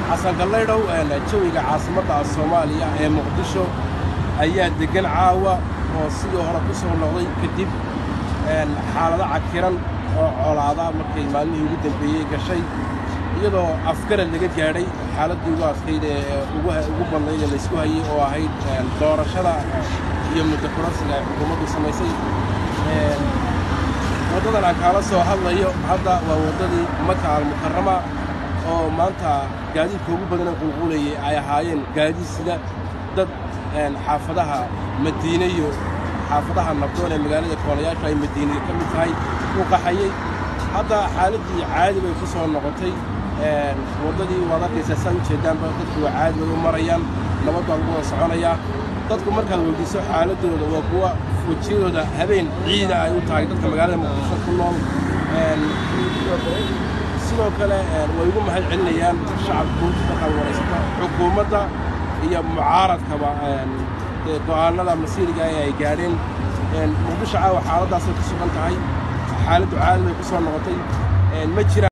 xasan gallaydhow jawiga caasimadda soomaaliya ee muqdisho ayaa deggan caawa oo sidii hore ku soo noqday kadib xaalado cakiran oo colaada markay maalmihii ugu dambeeyey gashay iyadoo afgarad laga gaadhay xaaladdii ugu adkayd ee ugu badnayd ee laysku hayey oo ahayd doorashada iyo muddo kurasiga ay xukuumaddu samaysay waddadan aan kaala soo hadlayo hadda waa waddadii maka almukarama oo maanta gaadiidka ugu badana qulqulayay ay ahaayeen gaadiid sida dad xaafadaha madiine iyo xaafadaha nabdoon ee magaalada koolayaashu ay madiinada ka mid tahay u qaxayey hadda xaaladdii caadi bay ku soo noqotay waddadii waad arkaysaa saa u jeedaanba dadku waa caadi bay u marayaan nabad baa lagu wada soconayaa dadku markaad weydiiso xaaladdooda waa kuwa wejiyadooda habeen ciida ay u tahay dadka magaalada muqdisho ku nool sidoo kale way ugu mahad celinayaan shacabku markaad waraysata xukuumadda iyo mucaaradkaba go'aanada masiiriga ee ay gaadheen muqdisho caawa xaaladdaasay ku sugan tahay xaaladdu caadi bay ku soo noqotay ma jiraan